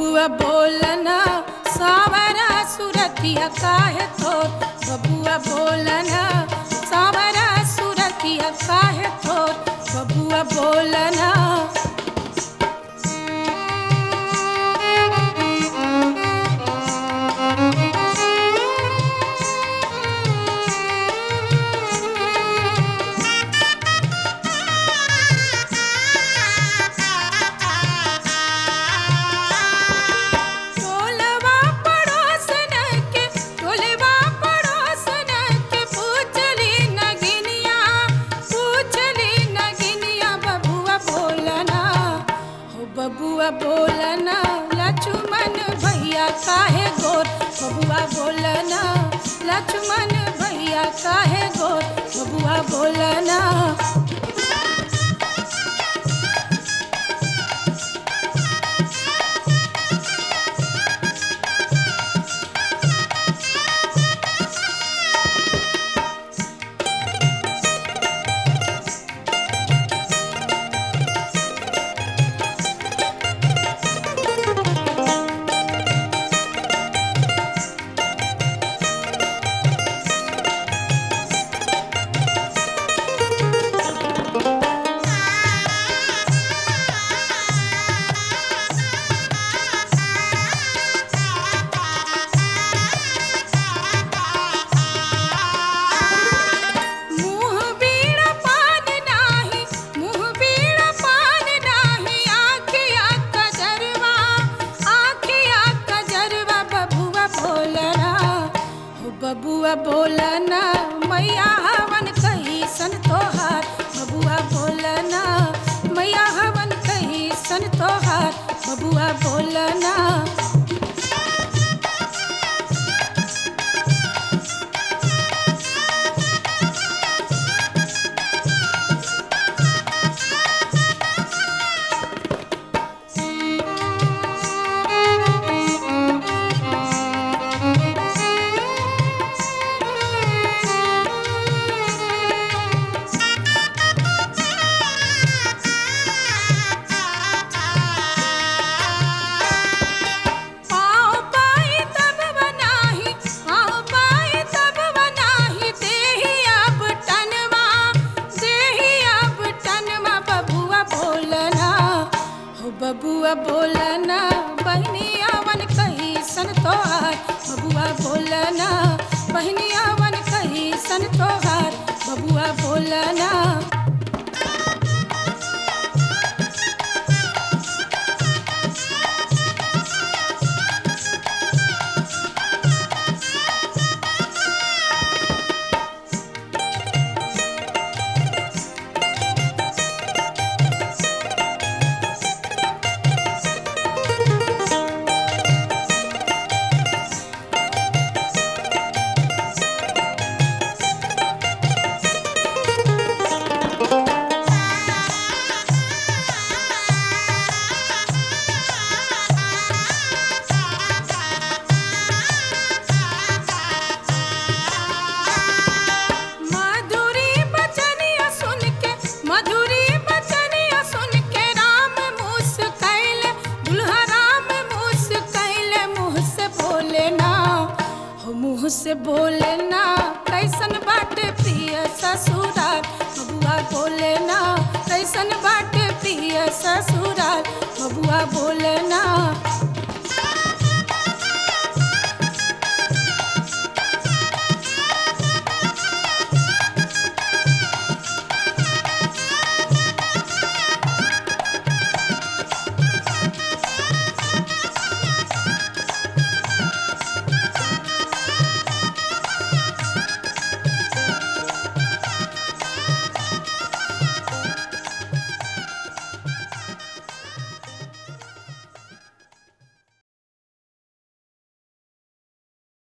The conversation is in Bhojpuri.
बबुआ बोलना सावरा सुरतिया काहे थोर बबुआ बोलना सावरा सुरतिया काहे थोर बबुआ बोलना टोलवा पड़ोसन के टोलवा पड़ोसन के पूछली नगिनिया पूछली नगिनिया बबुआ बोलना हो बबुआ बोलना लक्ष्मण भैया काहे गोर बबुआ बोलना लक्ष्मण भैया काहे गोर बबुआ बोलना मुँह बीड़ा पान नाही मुँह बीड़ा पान नाही आँखिया कजरवा आँखिया कजरवा बबुआ बोलना हो बबुआ बोलना मैया हवन कही सन तोहार बबुआ बोलना मैया हवन कही सन तोहार बबुआ बोलना पाँव पाई तब बनाही पाँव पाई तब बनाही देही अब टनवा देही अब टनवा बबुआ बोलना हो बबुआ बोलना बहनिया वन कही सन तोहार बबुआ बोलना बहनिया वन कही सन तोहार बबुआ बोलना मधुरी बचनिया सुन के मधुरी बचनिया सुन के राम मुस कैले दुल्हा राम मुस कैले मुँह से बोले ना हो मुँह से बोले ना कैसन बाटे प्रिय ससुराल बबुआ बोले ना कैसन बाटे प्रिय ससुराल बबुआ बोले ना